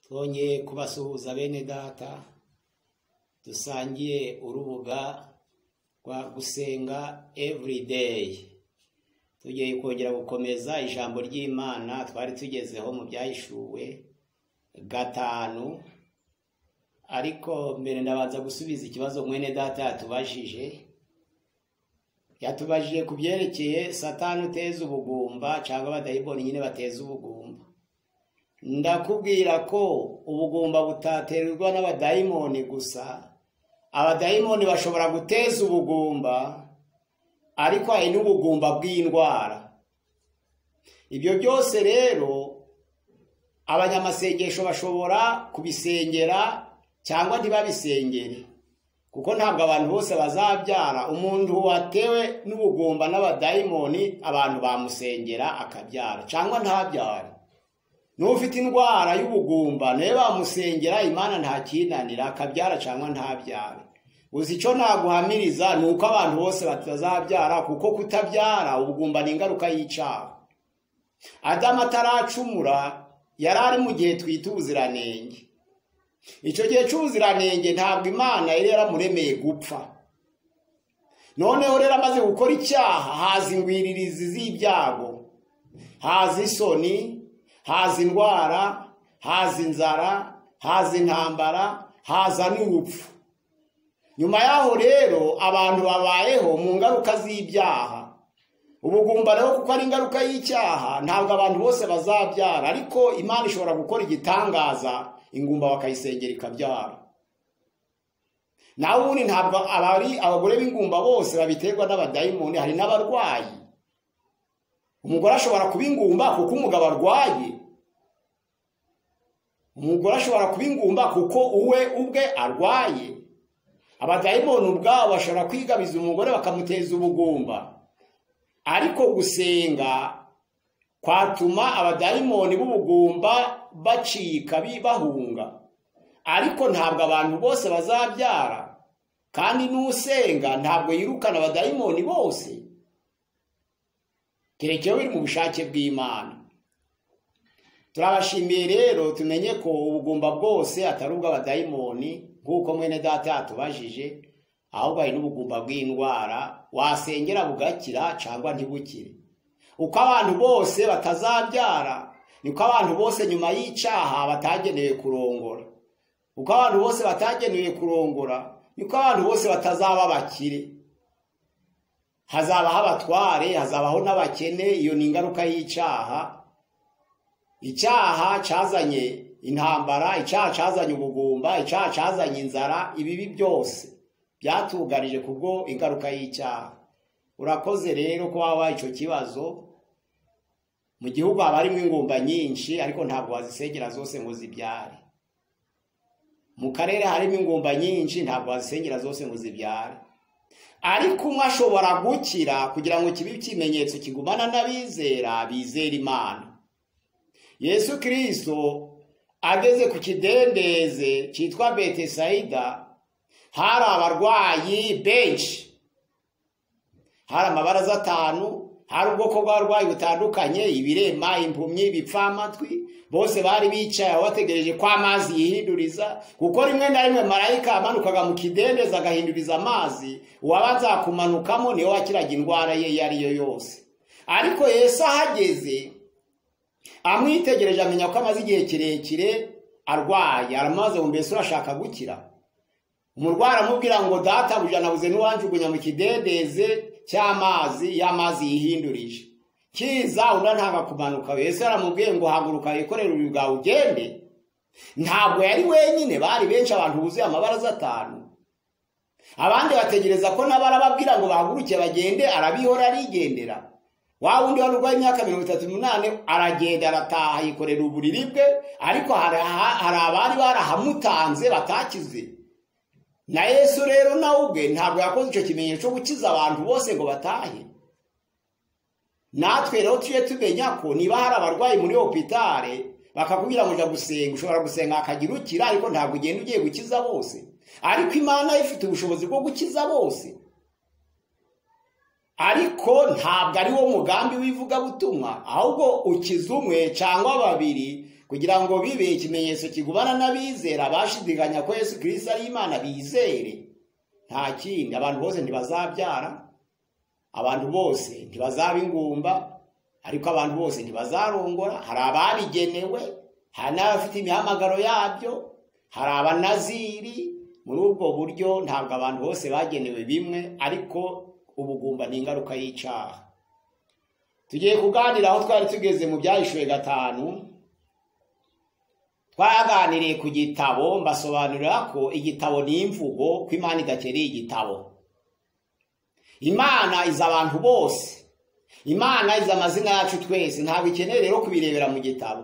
twongeye kubasuhuza bene data dusangiye urubuga rwa gusenga evurideyi tugiye kongera gukomeza ijambo ry'imana twari tugezeho mu byahishuwe gatanu ariko mbere ndabanza gusubiza ikibazo mwene data yatubajije yatubajije ku byerekeye satani uteza ubugumba cyangwa abadayiboni nyine bateza ubugumba ndakubwira ko ubugumba butaterwa n'abadayimoni gusa abadayimoni bashobora guteza ubugumba ariko hari n'ubugumba bw'indwara ibyo byose rero abanyamasengesho bashobora kubisengera cyangwa ntibabisengere kuko ntabwo abantu bose bazabyara umuntu watewe n'ubugumba n'abadayimoni abantu bamusengera akabyara cyangwa ntabyare n'ufite indwara y'ubugumba nawe bamusengera imana ntakinanira akabyara cyangwa ntabyare gusa icyo naguhamiriza ni uko abantu bose batazabyara kuko kutabyara ubugumba ni ingaruka y'icyaha adamu ataracumura yari ari mu gihe twita ubuziranenge icyo gihe cy'ubuziranenge ntabwo imana yari yaramuremeye gupfa noneho rero amaze gukora icyaha haza ingwiririzi z'ibyago haza isoni haza indwara haza inzara haza intambara haza n'urupfu nyuma yaho rero abantu babayeho mu ngaruka z'ibyaha ubugumba rero kuko ari ingaruka y'icyaha ntabwo abantu bose bazabyara ariko imana ishobora gukora igitangaza ingumba bakayisengera ikabyara nawe ubundi ntabwo abari abagore b'ingumba bose babiterwa n'abadayimoni hari n'abarwayi umugore ashobora kuba ingumba kuko umugabo arwaye umugore ashobora kuba ingumba kuko uwe ubwe arwaye abadayimoni ubwabo bashobora kwigabiza umugore bakamuteza ubugumba ariko gusenga kwatuma abadayimoni b'ubugumba bacika bahunga ariko ntabwo abantu bose bazabyara kandi n'usenga ntabwo yirukana abadayimoni bose kerekewe biri mu bushake bw'imana turabashimiye rero tumenye ko ubugumba bwose atari ubw'abadayimoni nk'uko mwene data yatubajije ahubwo hari n'ubugumba bw'indwara wasengera bugakira cyangwa ntibukire uko abantu bose batazabyara niko abantu bose nyuma y'icyaha batagenewe kurongora uko abantu bose batagenewe kurongora niko abantu bose batazaba bakire hazabaho abatware hazabaho n'abakene iyo ni ingaruka y'icyaha icyaha cyazanye intambara icyaha cyazanye ubugumba icyaha cyazanye inzara ibibi byose byatugarije kubwo ingaruka y'icyaha urakoze rero ko waba icyo kibazo mu gihugu haba harimo ingumba nyinshi ariko ntabwo wazisengera zose ngo zibyare mu karere harimo ingumba nyinshi ntabwo wazisengera zose ngo zibyare ariko umwe ashobora gukira kugira ngo kibe ikimenyetso kigumana n'abizera bizera imana yesu kirisito ageze ku kidendeze cyitwa betesayida hari abarwayi benshi hari amabaraza atanu hari ubwoko bw'abarwayi butandukanye ibirema impumyi ibipfamatwi bose bari bicaye bategereje ko amazi yihinduriza kuko rimwe na rimwe marayika yamanukaga mu kidendezi agahinduriza amazi uwabanza kumanukamo niwe wakiraga indwara ye iyo ari yo yose ariko Yesu ahageze amwitegereje amenya ko amaze igihe kirekire arwaye aramaze ngo mbese urashaka gukira umurwayi aramubwira ngo data buja nabuze n'uwanjugunya mu kidendeze cy'amazi y'amazi yihindurije kiza unantanga kumanuka Yesu aramubwiye ngo haguruka wikorere uyu bwawe ugende ntabwo yari wenyine bari benshi abantu buzuye amabaraza atanu abandi bategereza ko nabo arababwira ngo bahaguruke bagende arabihora arigendera wa wundi wari urwaye imyaka mirongo itatu n'umunani aragenda arataha yikorera uburiri bwe ariko hari abari barahamutanze batakize na yesu rero nawe ubwe ntabwo yakoze icyo kimenyetso cyo gukiza abantu bose ngo batahe natwe rero tujye tumenya ko niba hari abarwayi muri hopitale bakakubwira ngo ujya gusenga ushobora gusenga hakagira ukira ariko ntabwo ugenda ugiye gukiza bose ariko imana ifite ubushobozi bwo gukiza bose ariko ntabwo ari wo mugambi w'ivugabutumwa ahubwo ukiza umwe cyangwa babiri kugira ngo bibe ikimenyetso kigubana n'abizera bashidikanya ko yesu kirisito ari imana bizere nta kindi abantu bose ntibazabyara abantu bose ntibazaba ingumba ariko abantu bose ntibazarongora hari ababigenewe hari n'abafite imihamagaro yabyo hari abanaziri muri ubwo buryo ntabwo abantu bose bagenewe bimwe ariko ubugumba ni ingaruka y'icyaha tugiye kuganira aho twari tugeze mu byahishuwe gatanu twaganiriye ku gitabo mbasobanurira ko igitabo ni imvugo ko imana idakereye igitabo imana izi abantu bose imana izi amazina yacu twese ntabwo ikeneye rero kubirebera mu gitabo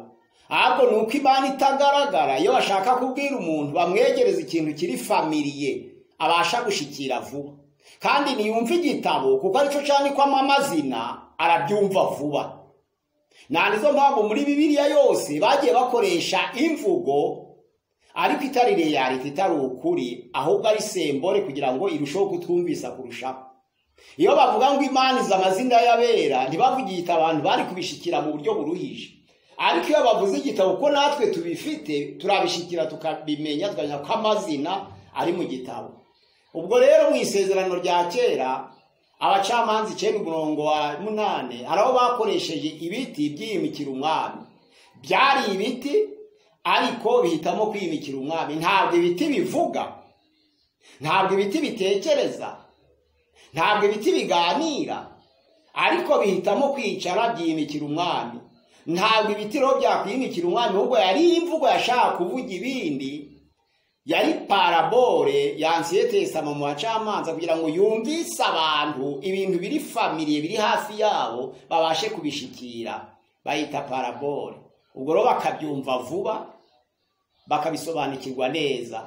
ahubwo ni uko imana itagaragara iyo bashaka kubwira umuntu bamwegereza ikintu kiri famiriye abasha gushikira vuba kandi ntiyumve igitabo kuko aricyo cyanikwamo amazina arabyumva vuba nta nizo mpamvu muri bibiliya yose bagiye bakoresha imvugo ariko itari reyariti itari ukuri ahubwo ari sembore kugira ngo irusheho kutwumvisa kurushaho iyo bavuga ngo imaniza amazina y'abera ntibavugite abantu bari kubishikira mu buryo buruhije ariko iyo bavuze igitabo ko natwe tubifite turabishikira tukabimenya tukamenya ko amazina ari mu gitabo ubwo rero mu isezerano rya kera abacamanza icyenda umurongo wa munani hari aho bakoresheje ibiti byiyimikira umwami byari ibiti ariko bihitamo kwiyimikira umwami ntabwo ibiti bivuga ntabwo ibiti bitekereza ntabwo ibiti biganira ariko bihitamo kwicara byiyimikira umwami ntabwo ibiti rero byakwiyimikira umwami ahubwo yari imvugo yashaka kuvuga ibindi yari parabore yansiyete sama mu bacamanza kugira ngo yumvise abantu ibintu biri famiriye biri hafi yabo babashe kubishikira bayita parabore ubwo rero bakabyumva vuba bakabisobanukirwa neza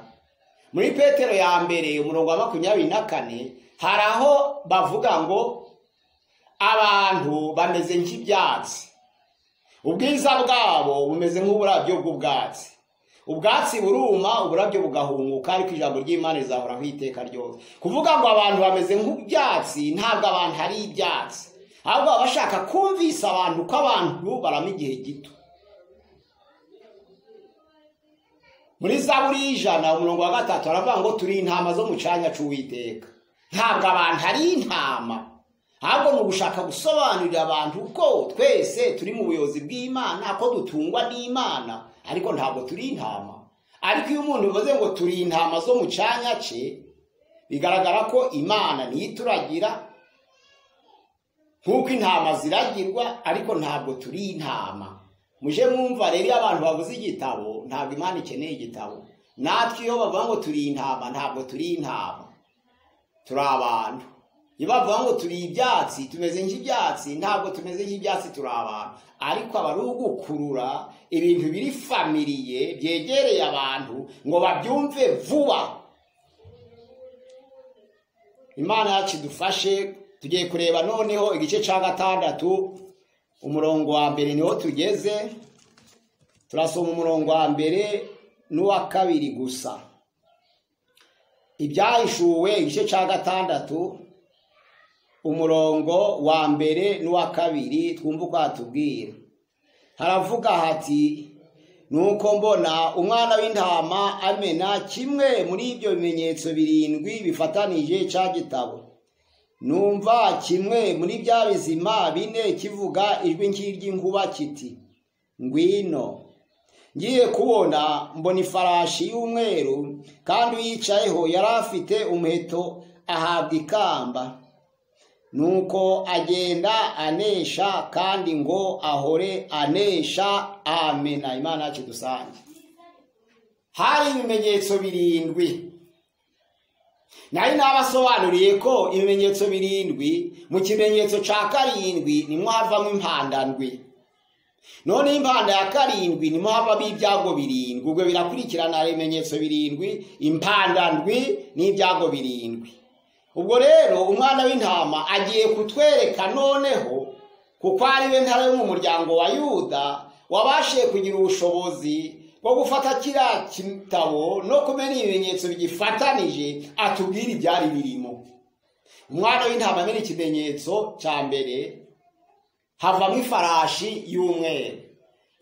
muri petero ya mbere umurongo wa makumyabiri na kane hari aho bavuga ngo abantu bameze nk'ibyatsi ubwiza bwabo bumeze nk'uburabyo bw'ubwatsi ubwatsi buruma uburabyo bugahunguka ariko ijambo ry'imana rizahoraho iteka ryose kuvuga ngo abantu bameze nk'ibyatsi ntabwo abantu ari ibyatsi ahubwo baba bashaka kumvisa abantu ko abantu barama igihe gito muri za buri ijana umurongo wa gatatu baravuga ngo turi intama zo mu cyanya cy'uwiteka ntabwo abantu ari intama ahubwo ni ugushaka gusobanurira abantu ko twese turi mu buyobozi bw'imana ko dutungwa n'imana ariko ntabwo turi intama ariko iyo umuntu bivuze ngo turi intama zo mu cyanya cye bigaragara ko imana niyo ituragira nk'uko intama ziragirwa ariko ntabwo turi intama muje mwumva rero iyo abantu babuze igitabo ntabwo imana ikeneye igitabo natwe iyo bavuga ngo turi intama ntabwo turi intama turi abantu iyo bavuga ngo turi ibyatsi tumeze nk'ibyatsi ntabwo tumeze nk'ibyatsi turi abantu ariko aba ari ugukurura ibintu biri famiriye byegereye abantu ngo babyumve vuba imana yacu idufashe tugiye kureba noneho igice cya gatandatu umurongo wa mbere niho tugeze turasoma umurongo wa mbere n'uwa kabiri gusa ibyahishuwe igice cya gatandatu umurongo wa mbere n'uwa kabiri twumva uko hatubwira haravuga hati nuko mbona umwana w'intama amena kimwe muri ibyo bimenyetso birindwi bifatanije cya gitabo numva kimwe muri bya bizima bine kivuga ijwi nk'iry'inkuba kiti ngwino ngiye kubona mbona ifarashi y'umweru kandi uyicayeho yari afite umuheto ahabwa ikamba nuko agenda anesha kandi ngo ahore anesha amena imana yacu dusange hari ibimenyetso birindwi nari nabasobanuriye ko ibimenyetso birindwi mu kimenyetso cya karindwi nimwo havamo impanda ndwi noneho impanda ya karindwi nimwo havamo ibyago birindwi ubwo birakurikirana hari ibimenyetso birindwi impanda ndwi n'ibyago birindwi ubwo rero umwana w'intama agiye kutwereka noneho kuko ari we ntare mu muryango wa yuda wabashiye kugira ubushobozi bwo gufata kiriya kitabo no kumenya ibimenyetso bigifatanije atubwira ibyari birimo umwana w'intama amenya ikimenyetso cya mbere havamo ifarashi y'umweru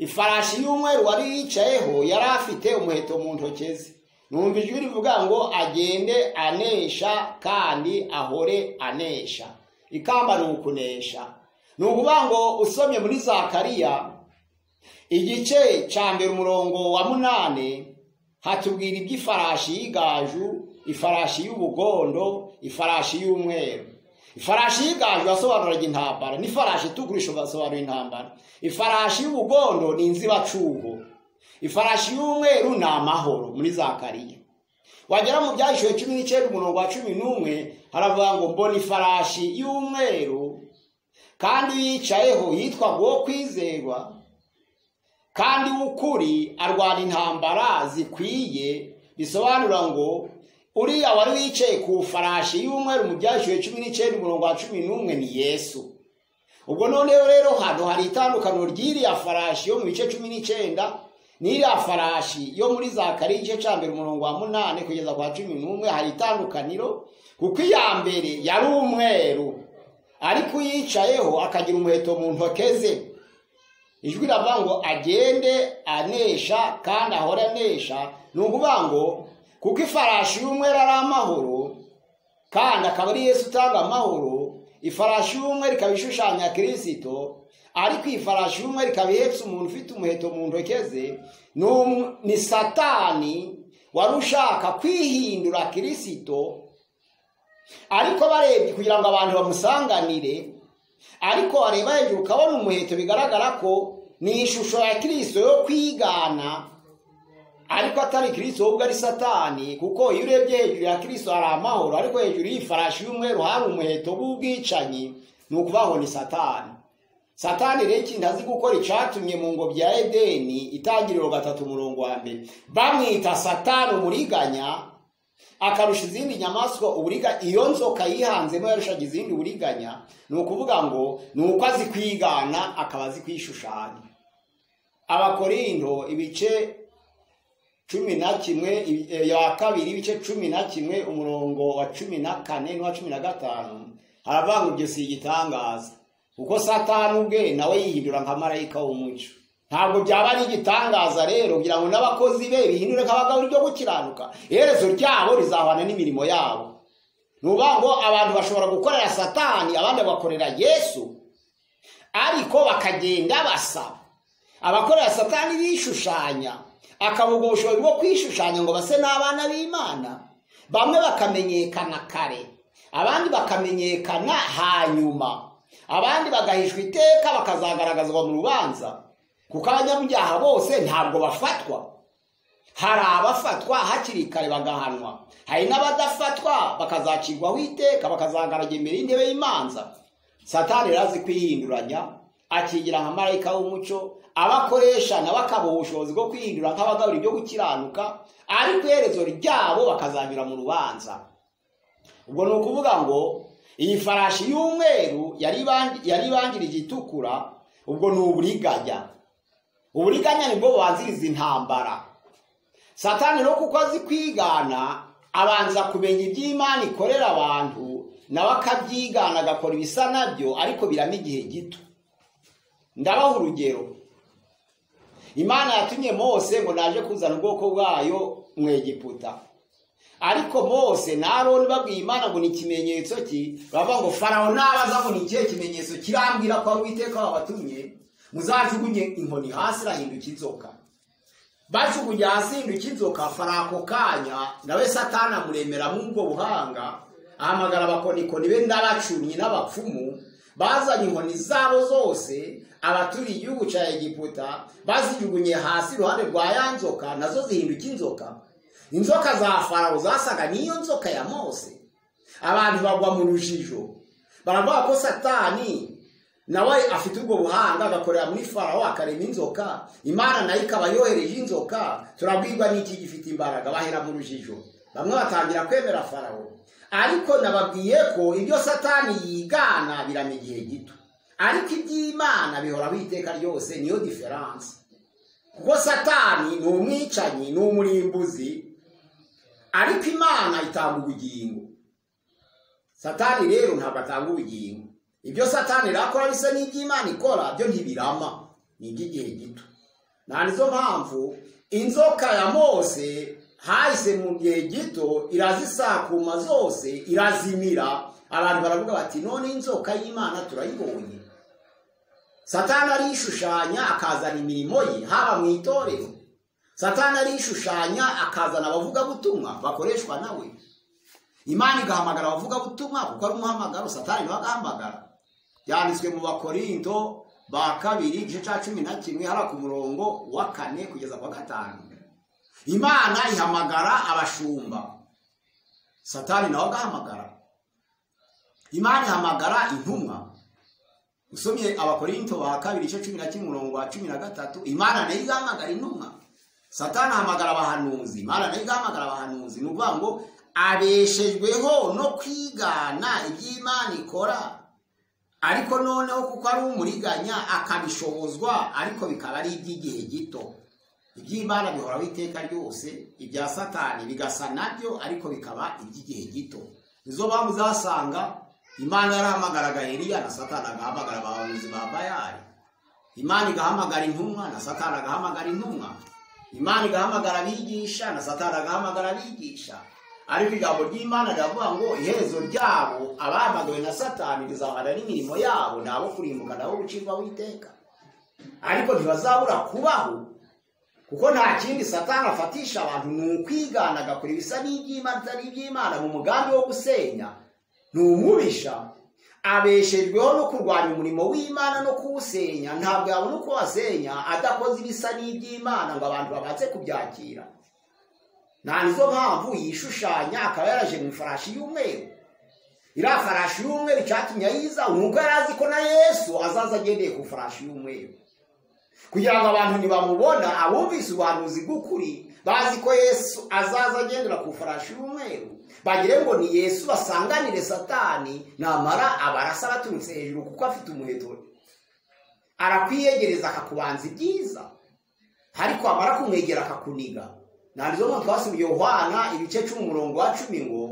ifarashi y'umweru wari yicayeho yari afite umuheto mu ntoki ze numva ijwi rivuga ngo agende anesha kandi ahore anesha ikamba ni ukunesha ni ukuvuga ngo usomye muri zakariya igice cya mbere umurongo wa munani hatubwira iby'ifarashi y'igaju ifarashi y'ubugondo ifarashi y'umweru ifarashi y'igaju asobanuraga intambara n'ifarashi itugurisha ugasobanura intambara ifarashi y'ubugondo ni inzibacuho ifarashi y'umweru ni amahoro muri zakariya wagera mu byahishwe cumi n'icyenda umurongo wa cumi n'umwe haravuga ngo mbona ifarashi y'umweru kandi yicayeho yitwa uwo kwizerwa kandi w'ukuri arwana intambara zikwiye bisobanura ngo uriya wari wicaye ku farashi y'umweru mu byashyuwe cumi n'icyenda umurongo wa cumi n'umwe ni yesu ubwo noneho rero hano hari itandukaniro ry'iriya farashi yo mu bice cumi n'icyenda n'iriya farashi yo muri za kare igice cya mbere umurongo wa munani kugeza kwa cumi n'umwe hari itandukaniro kuko iya mbere yari umweru ariko uyicayeho akagira umuheto mu ntoke ze ijwi riravuga ngo agende anesha kandi ahora anesha ni ukuvuga ngo kuko ifarashi y'umweru ari amahoro kandi akaba ari Yesu utanga amahoro ifarashi y'umweru ikaba ishushanya kirisito ariko iyi farashi y'umweru ikaba ihetse umuntu ufite umuheto mu ntoki ze ni satani wari ushaka kwihindura kirisito ariko barebye kugira ngo abantu bamusanganire ariko wareba hejuru ukabona umuheto bigaragara ko ni ishusho ya kirisito yo kwigana ariko atari kirisito ubwo ari satani kuko iyo urebye hejuru ya kirisito hari amahoro ariko hejuru y'ifarashi y'umweru hari umuheto w'ubwicanyi ni ukubaho ni satani satani rero ikindi azi gukora icatumye mu ngobyi ya edeni itangiriro gatatu umurongo wa mbere bamwita satani umuriganya akarusha izindi nyamaswa uburiga iyo nzoka yihanzemo yarushaga izindi uburiganya ni ukuvuga ngo ni uko azi kwigana akaba azi kwishushanya abakorindo ibice cumi na kimwe ya kabiri ibice cumi na kimwe umurongo wa cumi na kane n'uwa cumi na gatanu haravuga ngo ibyo si igitangaza kuko satani ubwe nawe yihindura nka marayika w'umucyo ntabwo byaba ari igitangaza rero kugira ngo n'abakozi be bihindure nk'abagabo ryo gukiranuka iherezo ryabo rizahwana n'imirimo yabo ni ukuvuga ngo abantu bashobora gukorera satani abandi bagakorera yesu ariko bakagenda basaba abakorera satani bishushanya akabuga ubushobozi bwo kwishushanya ngo base n'abana b'imana bamwe bakamenyekana kare abandi bakamenyekana hanyuma abandi bagahishwa iteka bakazagaragazwa mu rubanza kuko abanyabyaha bose ntabwo bafatwa hari abafatwa hakiri kare bagahanwa hari n'abadafatwa bakazacirwaho iteka bakazagaraga imbere y'intebe y'imanza satani rero azi kwihinduranya akigira nka marayika w'umucyo abakoresha nabo akabaha ubushobozi bwo kwihindura nk'abagabura ibyo gukiranuka ariko iherezo ryabo bakazanyura mu rubanza ubwo ni ukuvuga ngo iyi farashi y'umweru yari ibangirije itukura ubwo ni uburiganya uburiganya nibwo bubanziriza intambara satani rero kuko azi kwigana abanza kumenya iby'imana ikorera abantu nawe akabyigana agakora ibisa nabyo ariko biramo igihe gito ndabaha urugero imana yatumye mose ngo naje kuzana ubwoko bwayo mu egiputa ariko mose na aroni babwiye imana ngo ni ikimenyetso ki bavuga ngo farawo nabaza ngo ni ikihe kimenyetso kirambwira ko ari uwiteka wabatumye muzajugunye inkoni hasi irahinduka inzoka bajugunye hasi hinduka inzoka farako kanya nawe satana amuremera muri ubwo buhanga ahamagara abakonikoni be n'abacumyi n'abapfumu bazanye inkoni zabo zose abaturiye igihugu cya egiputa bazijugunye hasi iruhande rwa ya nzoka nazo zihinduka inzoka inzoka za farawo zasaga n'iyo nzoka ya mose abantu bagwa mu rujijo baravuga ko satani nawe afite ubwo buhanga agakorera muri farawo akarema inzoka imana nayo ikaba yohereje inzoka turabwirwa n'iki gifite imbaraga bahera mu rujijo bamwe batangira kwemera farawo ariko nababwiye ko ibyo satani yigana birama igihe gito ariko iby'imana bihoraho iteka ryose niyo diferanse kuko satani ni umwicanyi ni umurimbuzi ariko imana itanga ubugingo satani rero ntabwo atanga ubugingo ibyo satani irakora bisa n'iby'imana ikora byo ntibirama ni iby'igihe gito nta nizo mpamvu inzoka ya mose hahise mu gihe gito irazisakuma zose irazimira abantu baravuga bati none inzoka y'imana turayibonye satani arishushanya akazana imirimo ye haba mu itorero satani arishushanya akazana abavugabutumwa bakoreshwa nawe imana igahamagara abavugabutumwa kuko ari umuhamagaro satani nawe agahamagara byanditswe mu bakorinto ba kabiri igice cya cumi na kimwe hariya ku murongo wa kane kugeza ku wa gatanu imana ihamagara abashumba satani nawe agahamagara imana ihamagara intumwa usomye abakorinto ba kabiri igice cumi na kimwe umurongo wa cumi na gatatu imana nayo igahamagara intumwa satani ahamagara abahanuzi imana nayo igahamagara abahanuzi ni ukuvuga ngo abeshejweho no kwigana iby'imana ikora ariko noneho kuko ari umuriganya akabishobozwa ariko bikaba ari iby'igihe gito iby'imana bihoraho iteka ryose ibya satani bigasa nabyo ariko bikaba iby'igihe gito izo mpamvu uzasanga imana yarahamagara gaheriya na satani agahamagara abahanuzi ba bayari imana igahamagara intumwa na satani agahamagara intumwa imana igahamagara abigisha na satani agahamagara abigisha ariko ijambo ry'imana riravuga ngo iherezo ryabo abahamagawe na satani rizahana n'imirimo yabo nabo kurimbuka nabo gucirwaho iteka ariko ntibazabura kubaho kuko nta kindi satani afatisha abantu ni ukwigana agakora ibisa n'iby'imana itari iby'imana mu mugambi wo gusenya ni umubisha abeshejweho no kurwanya umurimo w'imana no kuwusenya ntabwo yabona uko wasenya adakoze ibisa n'iby'imana ngo abantu babanze kubyakira nta nizo mpamvu yishushanya akaba yaraje mu ifarashi y'umweru iriya farashi y'umweru icyatumye ayiza nubwo yari azi ko na yesu azaza agendeye ku farashi y'umweru kugira ngo abantu ntibamubona abumvise ubuhanuzi bw'ukuri bazi ko yesu azaza agendera ku farashi y'umweru bagire ngo ni yesu basanganire satani namara abarasa baturutse hejuru kuko afite umuheto arakwiyegereza akakubanza ibyiza ariko amara kumwegera akakuniga ntabwo mpamvu twasubiye uhwana ibice cumi umurongo wa cumi ngo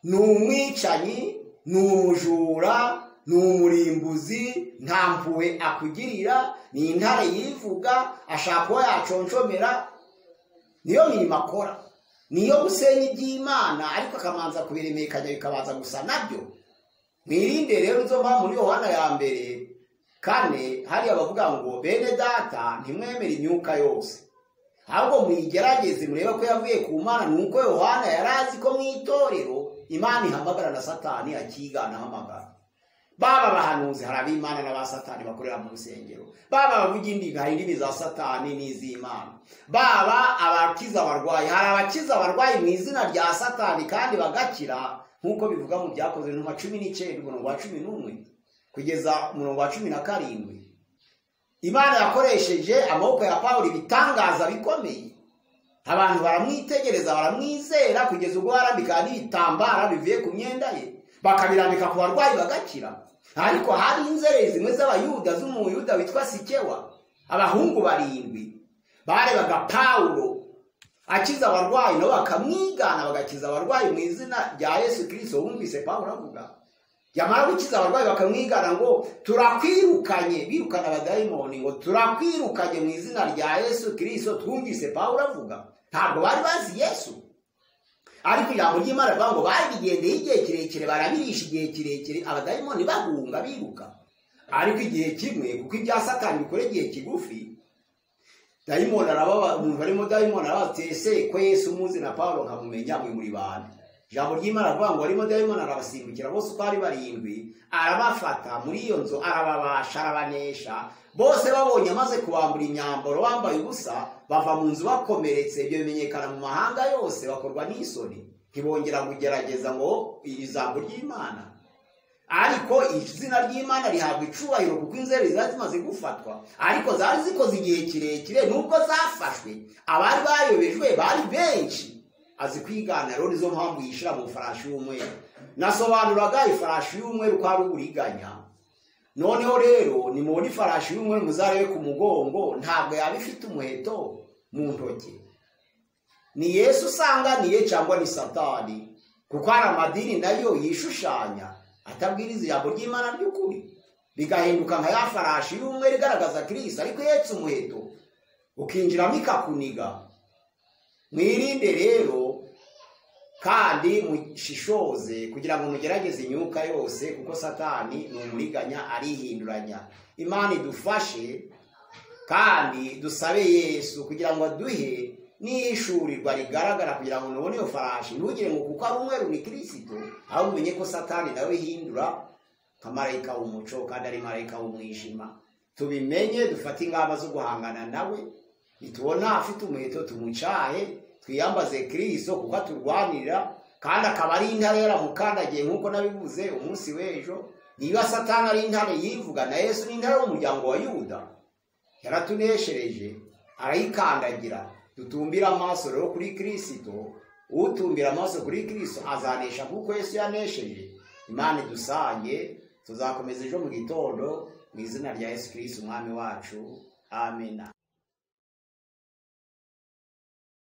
ni umwicanyi ni umujura ni umurimbuzi nta mpuwe akugirira ni intare yivuga ashaka uwo yaconshomera niyo mirimo akora niyo gusenya iby'imana ariko akamanza kubiremera ikajya bikabanza gusa nabyo mwirinde rero izo mpamvu muri yohana ya mbere kane hariya bavuga ngo bene data ntimwemere imyuka yose ahubwo muyigerageze murebe ko yavuye ku mana ni uko yohana yari azi ko mu itorero imana ihamagara na satani akigana ahamagara baba abahanuzi hari ab'imana n'aba satani bakorera mu rusengero baba abavuga indimi hari indimi za satani n'iz'imana baba abakiza abarwayi hari abakiza abarwayi mu izina rya satani kandi bagakira nk'uko bivuga mu byakozwe nka cumi n'icyenda umurongo wa cumi n'umwe kugeza umurongo wa cumi na karindwi imana yakoresheje amaboko ya pawulo ibitangaza bikomeye abantu baramwitegereza baramwizera kugeza ubwo barambika n'ibitambara bivuye ku myenda ye bakabirambika ku barwayi bagakira ariko hari inzererezi zimwe z'abayuda z'umuyuda witwa sikewa abahungu barindwi barebaga pawulo akiza abarwayi nabo bakamwigana bagakiza abarwayi mu izina rya yesu kirisito wumvise pawulo avuga yamara gukiza abarwayi bakamwigana ngo turakwirukanye birukana abadayimoni ngo turakwirukanye mu izina rya yesu kirisito twumvise pawulo avuga ntabwo bari bazi yesu ariko ijambo ry'imana rivuga ngo bari bigendeye igihe kirekire barabirisha igihe kirekire abadayimoni bahunga biruka ariko igihe kimwe kuko ibya satani bikora igihe kigufi dayimoni arababa umuntu arimo dayimoni arabatese ko yesu muzi na pawulo nkamumenya mwe muri bantu ijambo ry'imana aravuga ngo arimo dayimoni arabasimbukira bose uko ari barindwi arabafata muri iyo nzu arababasha arabanesha bose babonye amaze kubambura imyambaro bambaye ubusa bava mu nzu bakomeretse ibyo bimenyekana mu mahanga yose bakorwa n'isoni ntibongera kugerageza ngo iri jambo ry'imana ariko izina ry'imana rihabwa icubahiro kuko inzego zari zimaze gufatwa ariko zari zikoze igihe kirekire nubwo zafashwe abari bayobejwe bari benshi azi kwigana rero nizo mpamvu yishyira mu ifarashi y'umweru nasobanuraga ifarashi y'umweru ko ari uburiganya noneho rero nimubona ifarashi y'umweru muzarebe ku mugongo ntabwo yaba ifite umuheto mu ntoki ni yesu usanganiye cyangwa ni satani kuko hari amadini nayo yishushanya atabwiriza ijambo ry'imana ry'ukuri bigahinduka nka ya farashi y'umweru igaragaza kirisita ariko ihetse umuheto ukinjiramo ikakuniga mwirinde rero kandi mushishoze kugira ngo mugerageze imyuka yose kuko satani ni umuriganya arihinduranya imana idufashe kandi dusabe yesu kugira ngo aduhe n'ishurirwa rigaragara kugira ngo nubone iyo farashi ntugire ngo kuko ari umweru ni kirisito aho umenye ko satani nawe hindura nka marayika w'umuco kandi ari marayika w'umwijima tubimenye dufate ingamba zo guhangana nawe nitubona afite umuheto tumucahe twiyambaze kirisito kuko aturwanira kandi akaba ari intare yaramukandagiye nk'uko nabivuze umunsi w'ejo niba satani ari intare yivuga na yesu ni intare y'umuryango wa yuda yaratuneshereje arayikandagira dutumbira amaso rero kuri kirisito utumbira amaso kuri kirisito azanesha kuko yesu yanesheje imana idusange tuzakomeza ejo mu gitondo mu izina rya yesu kirisito umwami wacu amena